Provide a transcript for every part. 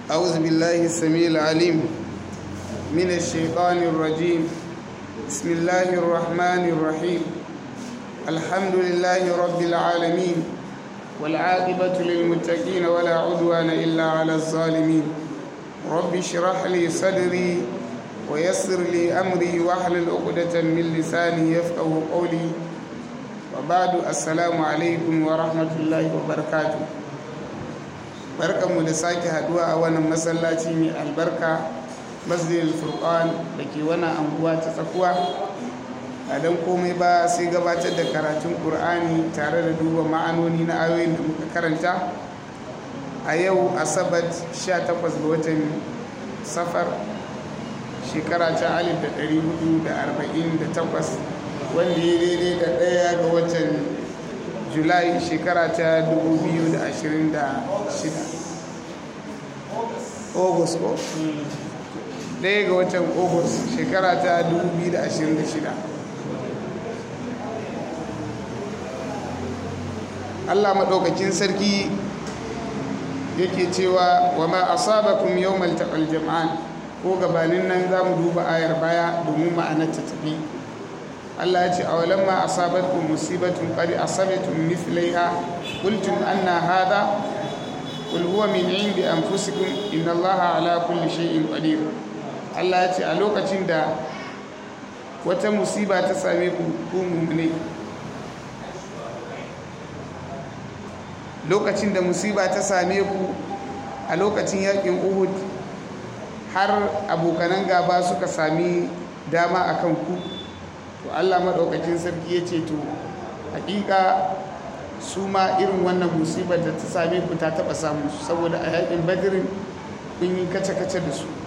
أعوذ بالله السميع العليم من الشيطان الرجيم بسم الله الرحمن الرحيم الحمد لله رب العالمين والعاقبة للمتقين ولا عدوان إلا على الظالمين رب اشرح لي صدري ويسر لي أمري واحلل عقدة من لساني يفقه قولي وبعد السلام عليكم ورحمة الله وبركاته barkanmu da sake haduwa a wannan masallaci mai albarka masjidil furqan da ke wannan anguwa ta tsakuwa a don komai ba sai gabatar da karatun ƙur'ani tare da duba ma'anoni na ayoyin da muka karanta a yau asabar 18 ga watan safar shekara ta 1448 wanda ya daidai da ɗaya ga watan julai shekara ta 2026 august ko ɗaya ga watan august shekara ta 2026 allah maɗaukakin sarki yake cewa wa ma asabakum yawmal taqal jam'an ko gabanin nan za mu duba ayar baya domin ma'anar ta tafi Allah ya ce a walan ma asabatkum musibatun qad asabatum mithlaiha qultum anna hadha qul huwa min indi anfusikum inna Allaha ala kulli shay'in qadir Allah ya ce a lokacin da wata musiba ta same ku ku mu'mini lokacin da musiba ta same ku a lokacin yakin Uhud har abokanan gaba suka sami dama akan ku to allah maɗaukakin sarki ya ce to hakika su ma irin wannan musibar da ta same ku ta taɓa samu su saboda a yakin badirin kun yi kace-kace da su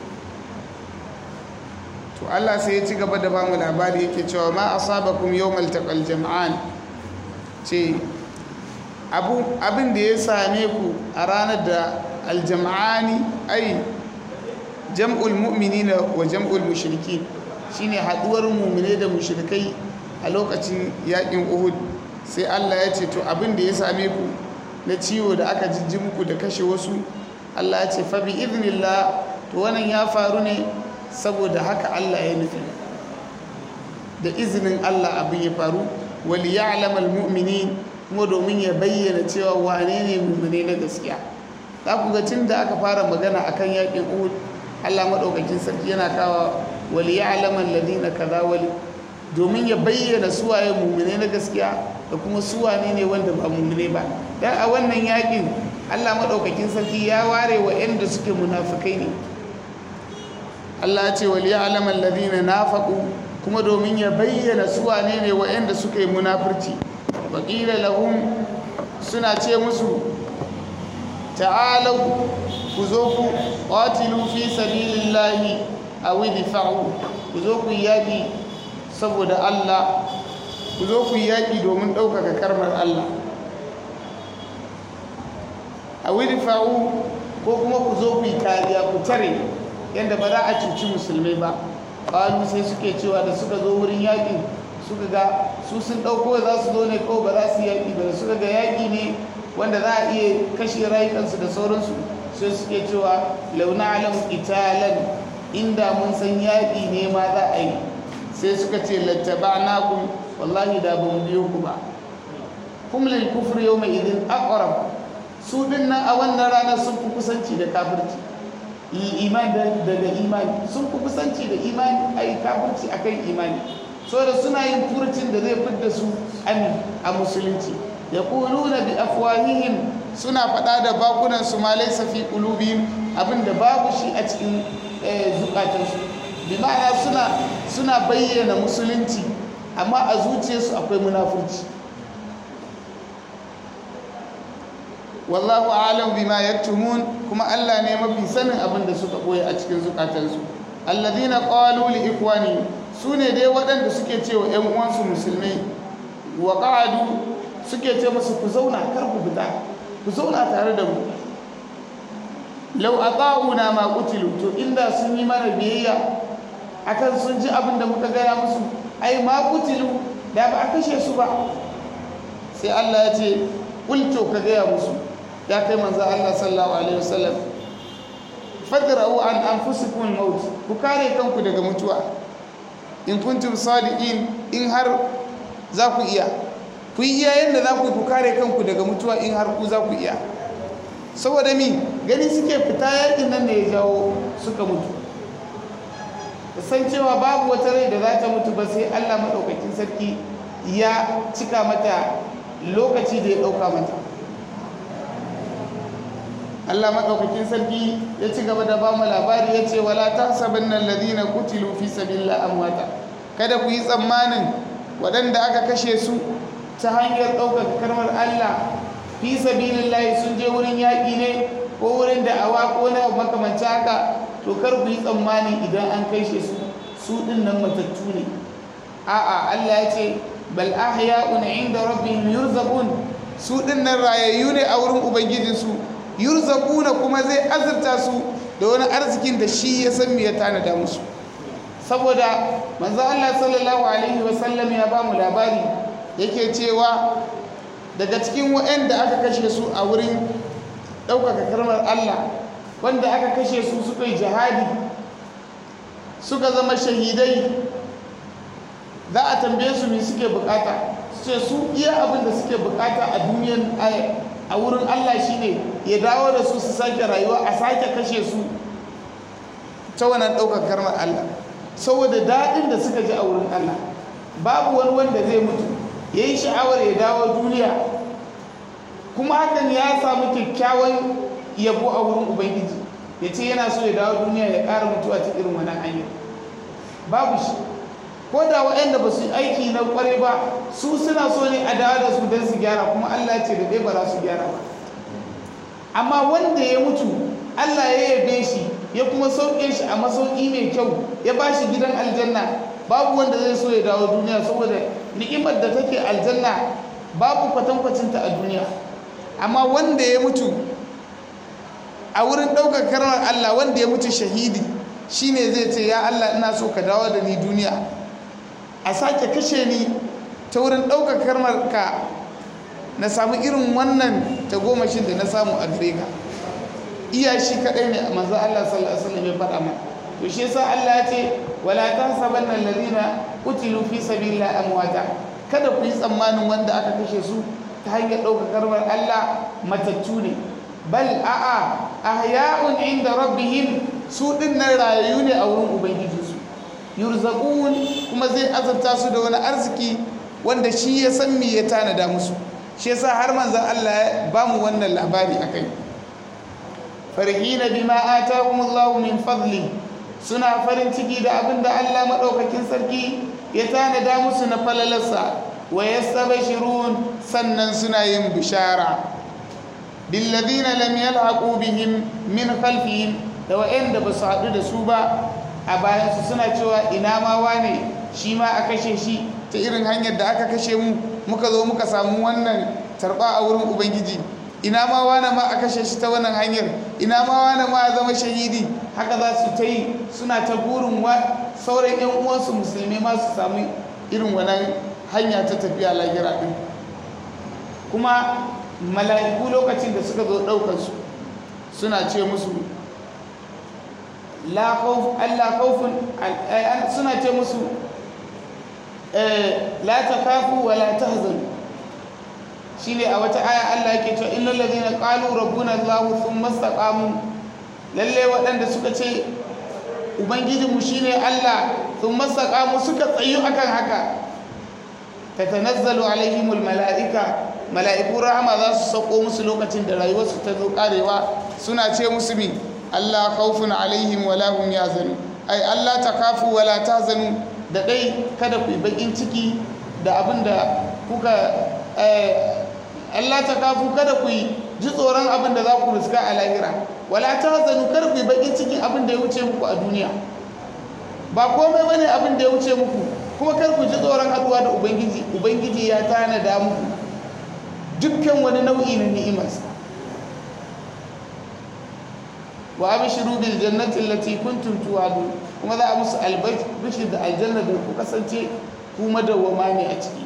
to allah sai ya ci gaba da bamu labari yake cewa ma asabakum yawmal taqal jam'an ce abin da ya same ku a ranar da aljam'ani ai jam'ul mu'minina wa jam'ul mushrikin shine haduwar mumine da mushrikai a lokacin yakin Uhud sai Allah ya ce to abin da ya same ku na ciwo da aka jijji muku da kashe wasu Allah ya ce fa bi idnillah to wannan ya faru ne saboda haka Allah ya nufi da izinin Allah abin ya faru wal ya'lam al mu'minin kuma domin ya bayyana cewa wane ne mumine na gaskiya za ku ga tun da aka fara magana akan yakin Uhud Allah madaukakin sarki yana kawo wali ya alaman ladina kaza wali domin ya bayyana suwaye mummune na gaskiya da kuma suwane ne wanda ba mummune ba dan a wannan yakin Allah madaukakin sarki ya ware wa yanda suke munafikai ne Allah ya ce wali ya alaman ladina nafaqu kuma domin ya bayyana suwane ne wa yanda suke munafurci wa qila lahum suna ce musu ta'alu ku zo ku qatilu fi sabilillahi a widi fa'u ku zo ku yaƙi saboda Allah ku zo ku yaƙi domin ɗaukaka karmar Allah a widi fa'u ko kuma ku zo ku yi kariya ku tare yadda ba za a cuci musulmai ba ƙwalu sai suke cewa da suka zo wurin yaƙi suka ga su sun ɗauko za su zo ne ko ba za su yaƙi ba da suka ga yaƙi ne wanda za a iya kashe rayukansu da sauransu sai suke cewa launa alam italan inda mun san yaƙi ne ma za a yi sai suka ce lattaba naku wallahi da ba mu biyo ku ba kuma lil kufr yawma idin aqrab su din nan a wannan ranar sun fi kusanci da kafirci iman daga imani sun fi kusanci da imani a yi kafirci akan imani da suna yin furcin da zai fidda su a musulunci ya na bi afwahihim suna faɗa da bakunansu ma laisa fi qulubihim abinda babu shi a cikin zukatansu bi ma'ana suna suna bayyana musulunci amma a zuciyarsu akwai munafurci wallahu a'lam bima yaktumun kuma Allah ne mafi sanin abin da suka boye a cikin zukatansu alladhina qalu li ikwani sune dai waɗanda suke cewa ƴan uwansu musulmai wa qa'adu suke ce musu ku zauna kar ku fita ku zauna tare da mu lau a ƙa'una ma ƙutilu to inda sun yi mana biyayya akan sun ji abin da muka gaya musu ai ma ƙutilu da ba a kashe su ba sai Allah ya ce ƙulto ka gaya musu ya kai manzan Allah sallallahu alaihi wasallam fadra'u an anfusikum maut ku kare kanku daga mutuwa in kuntum sadiqin in har za ku iya ku yi iya yadda za ku ku kare kanku daga mutuwa in har ku za ku iya saboda mi gani suke fita yakin nan da ya jawo suka mutu san cewa babu wata rai da za ta mutu ba sai allah maɗaukakin sarki ya cika mata lokaci da ya ɗauka mata allah maɗaukakin sarki ya ci gaba da bamu labari ya ce wala ta sabin nan ladina kutilu fi sabila amwata kada ku yi tsammanin waɗanda aka kashe su ta hanyar ɗaukaka karmar allah fi sabilillahi sun je wurin yaƙi ne ko wurin da'awa ko na makamanci haka to kar ku yi tsammani idan an kashe su su ɗin nan matattu ne a'a Allah ya ce bal ahya'un inda rabbihim yurzaqun su ɗin nan rayayyu ne a wurin ubangijinsu yurzaquna kuma zai azurta su da wani arzikin da shi ya san me ya tanada musu saboda manzo Allah sallallahu alaihi wasallam ya ba mu labari yake cewa daga cikin waɗanda aka kashe su a wurin ɗaukaka karmar Allah wanda aka kashe su suka yi jihadi suka zama shahidai za a tambaye su me suke bukata su ce su iya abin da suke bukata a duniyan a wurin Allah shine ya dawo da su su sake rayuwa a sake kashe su ta wannan ɗaukaka karmar Allah saboda daɗin da suka ji a wurin Allah babu wani wanda zai mutu ya yi sha'awar ya dawo duniya kuma hakan ya samu kyakkyawan yabo a wurin ubangiji ya ce yana so ya dawo duniya ya ƙara mutuwa ta irin wannan hanyar babu shi ko da waɗanda ba su aiki na ƙwarai ba su suna so ne a dawo da su don su gyara kuma allah ce da ɗaya ba za su gyara ba amma wanda ya mutu allah ya yabe shi ya kuma sauke shi a masauki mai kyau ya ba shi gidan aljanna babu wanda zai so ya dawo duniya saboda ni'imar da take aljanna babu kwatankwacinta a duniya amma wanda ya mutu a wurin ɗaukar karmar Allah wanda ya mutu shahidi shine zai ce ya Allah ina so ka dawo da ni duniya a sake kashe ni ta wurin ɗaukar karmar ka na samu irin wannan tagomashin da na samu a gare ka iya shi kaɗai ne a manzo Allah sallallahu alaihi wasallam ya faɗa mana to shi yasa Allah ya ce wala tahsabanna alladhina qutilu fi sabilillahi amwata kada ku yi tsammanin wanda aka kashe su ta hanyar ɗaukar karmar Allah matattu ne bal a'a ahya'un inda rabbihim su din nan rayayu ne a wurin ubangijinsu yurzaqun kuma zai azabta su da wani arziki wanda shi ya san me ya tanada musu shi yasa har manzon Allah ya ba mu wannan labari akai farihina bima atahumullahu min fadli suna farin ciki da abin da Allah madaukakin sarki ya tanada musu na falalarsa wa yastabshirun sannan suna yin bishara billadhina lam yalhaqu bihim min khalfihim da wa'anda ba su haɗu da su ba a bayan su suna cewa ina ma wane shi ma a kashe shi ta irin hanyar da aka kashe mu muka zo muka samu wannan tarba a wurin ubangiji ina ma wane ma a kashe shi ta wannan hanyar ina ma wane ma a zama shahidi haka za su ta yi suna ta burin sauran 'yan uwansu musulmi ma su samu irin wannan hanya ta tafiya lahira ɗin kuma mala'iku lokacin da suka zo ɗaukansu suna ce musu Allah kaufin suna ce musu la ta kafu wa la ta hazanu shi ne a wata aya Allah yake cewa innal ladina qalu rabbuna Allah thumma istaqamu lalle waɗanda suka ce ubangijinmu shine Allah thumma istaqamu suka tsayu akan haka tatanazzalu alaihimul mala'ika mala'iku rahama za su sauko musu lokacin da rayuwarsu ta zo karewa suna ce musu mi Allah khawfun alaihim wala hum yazanu ai Allah takafu wala tahzanu da dai kada ku yi bakin ciki da abin da kuka Allah takafu kada ku yi ji tsoron abin da za ku riska a lahira wala tahzanu kada ku yi bakin cikin abin da ya wuce muku a duniya ba komai bane abin da ya wuce muku kuma kar ku ji tsoron haduwa da ubangiji ubangiji ya tanada muku dukkan wani nau'i na ni'imarsa wa abshiru bil jannati allati kuntum tu'adun kuma za a musu albashir da aljanna da ku kasance ku madawwama ne a ciki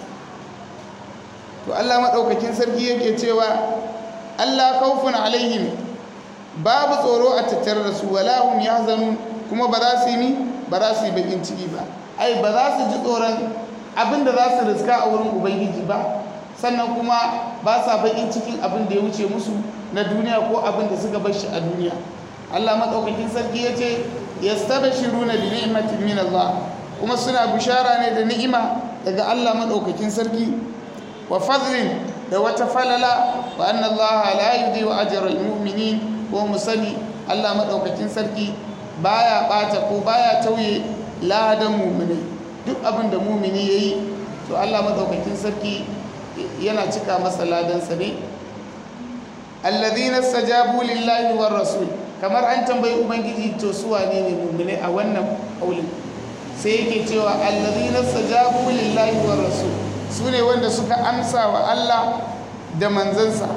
to Allah madaukakin sarki yake cewa Allah khawfun alaihim babu tsoro a tattare da su wala hum yahzanun kuma ba za su yi mi ba za su yi bakin ciki ba ai ba za su ji tsoron abin da za su riska a wurin ubangiji ba sannan kuma ba sa bakin cikin abin da ya wuce musu na duniya ko abin da suka bar shi a duniya Allah madaukakin sarki ya ce yastabshiruna bi ni'matin min Allah kuma suna bishara ne da ni'ima daga Allah madaukakin sarki wa fadlin da wata falala wa anna Allah la yudhi'u ajra al-mu'minin ko musani Allah madaukakin sarki baya bata ko baya tauye ladan mu'minai duk abin da mu'mini yayi to Allah madaukakin sarki yana cika masa ladansa ne alladhina stajabu lillahi war rasul kamar an tambayi ubangiji to su wane ne mu'mini a wannan kaulin sai yake cewa alladhina stajabu lillahi war rasul su ne wanda suka amsa wa Allah da manzansa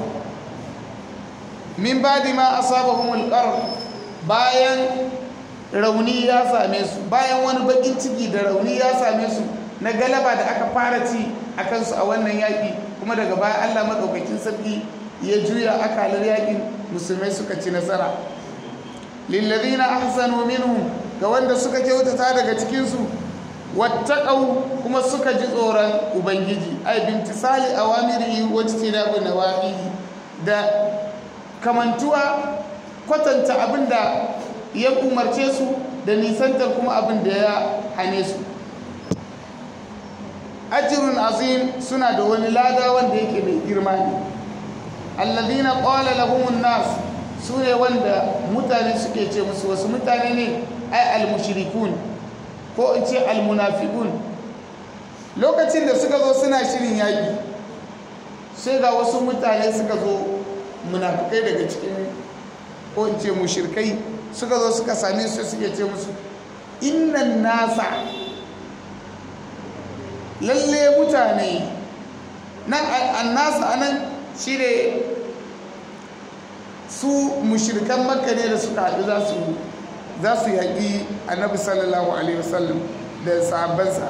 min badi ma asabahumul qarr bayan rauni ya same su bayan wani bakin ciki da rauni ya same su na galaba da aka fara ci a kansu a wannan yaƙi kuma daga baya Allah maɗaukakin sarki ya juya akalar yaƙin musulmai suka ci nasara lillazina ahsanu minhum ga wanda suka kyautata daga cikinsu wattaqau kuma suka ji tsoron ubangiji ai bintisali awamirihi wa tinabu nawahihi da kamantuwa kwatanta abinda ya umarce su da nisantar kuma abin da ya hane su ajirun azim suna da wani lada wanda yake mai girma ne alladhina qala lahumun nas sune wanda mutane suke ce musu wasu mutane ne ai almushrikun ko in ce almunafiqun lokacin da suka zo suna shirin yaki sai ga wasu mutane suka zo munafikai daga cikin ko in ce mushrikai suka zo suka same su suke ce musu innan nasa lalle mutane nan annasa anan shi ne su mushirkan makka ne da suka haɗu za su yaƙi annabi sallallahu alaihi wasallam da sahabbansa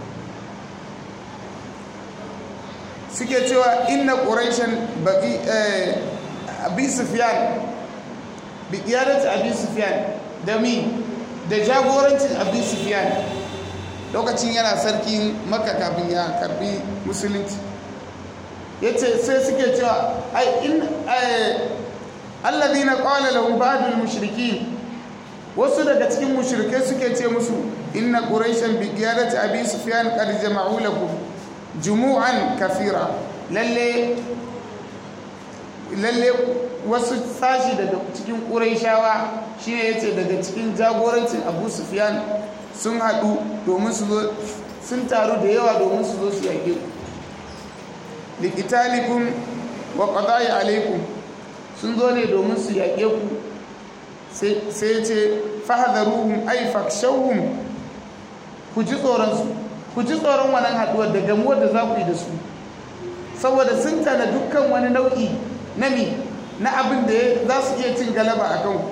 suke cewa inna ƙuraishen baƙi abi sufiyan bi ƙiyarci abi sufiyan da mi da jagorancin abi sufiyan lokacin yana sarkin maka kafin ya karbi musulunci ya ce sai suke cewa ai in alladhina qala lahum ba'dul mushrikin wasu daga cikin mushrikai suke ce musu inna quraishan bi qiyadati abi sufyan qad jama'u lakum jumu'an kafira lalle lalle wasu sashi daga cikin quraishawa shine yace daga cikin jagorancin abu sufyan sun haɗu domin su zo sun taru da yawa domin su zo su yage ku likitalikun wa qada'i alaikum sun zo ne domin su yaƙe ku sai ce fahadaruhum ay fakshawhum ku ji tsoron su ku ji tsoron wannan haɗuwar da gamuwar da za ku yi da su saboda sun tana dukkan wani nau'i na mi na abin da za su iya cin galaba a kanku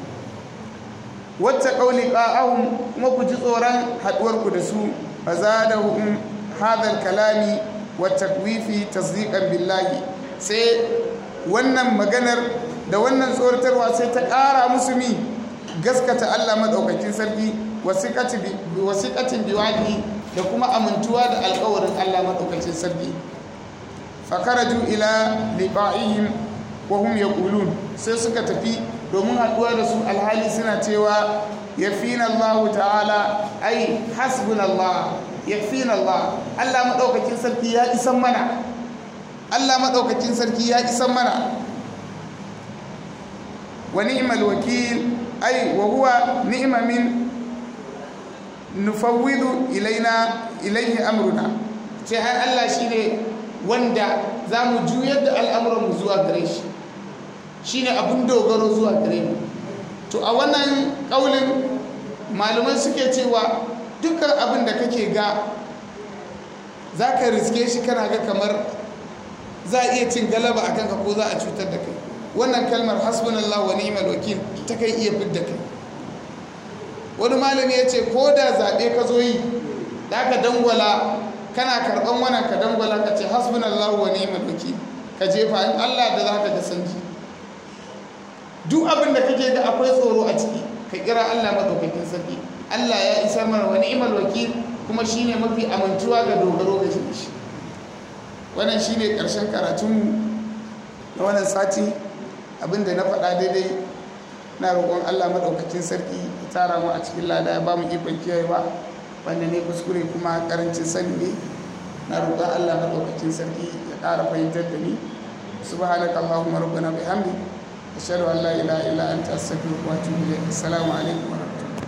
wacce ƙauli ƙa'ahun kuma ku ji tsoron haɗuwarku da su ba za da hukun hadar kalami wacce wifi tasdiƙan billahi sai wannan maganar da wannan tsoratarwa sai ta ƙara musu mi gaskata allah maɗaukakin sarki wasiƙatin biwani da kuma amintuwa da alƙawarin allah maɗaukakin sarki fakaraju ila liqa'ihim wa hum yaqulun sai suka tafi domin haɗuwa da su alhali suna cewa yafina Allah ta'ala ai hasbunallah yafina Allah Allah madaukakin sarki ya isan mana Allah madaukakin sarki ya isan mana wa ni'mal wakil ai wa huwa ni'ma min nufawwidu ilaina ilaihi amruna ce ai Allah shine wanda za mu juyar da al'amuranmu zuwa gare shi shi ne abin dogaro zuwa gare mu to a wannan ƙaunin malaman suke cewa dukkan abin da kake ga za ka riske shi kana ga kamar za a iya cin galaba a kanka ko za a cutar da kai wannan kalmar hasbunallah wa ni'mal wakil ta kai iya fidda kai wani malami ya ce ko da zaɓe ka zo yi da ka dangwala kana karɓan wannan ka dangwala ka ce hasbunallahu wa ni'mal wakil ka jefa in Allah da zaka ga sanji duk abin da kake ga akwai tsoro a ciki ka kira Allah madaukakin sarki Allah ya isar mana wa ni'mal wakil kuma shine mafi amintuwa ga dogaro ga shi wannan shine karshen karatunmu na wannan sati abinda na faɗa daidai na roƙon Allah madaukakin sarki ya tara mu a cikin lada ya ba mu ikon kiyayewa wanda ne kuskure kuma karancin sani ne na roƙon Allah madaukakin sarki ya ƙara fahimtar da ni subhanaka allahumma rabbana bihamdi ashhadu an la ilaha illa anta astaghfiruka wa atubu ilayk assalamu alaikum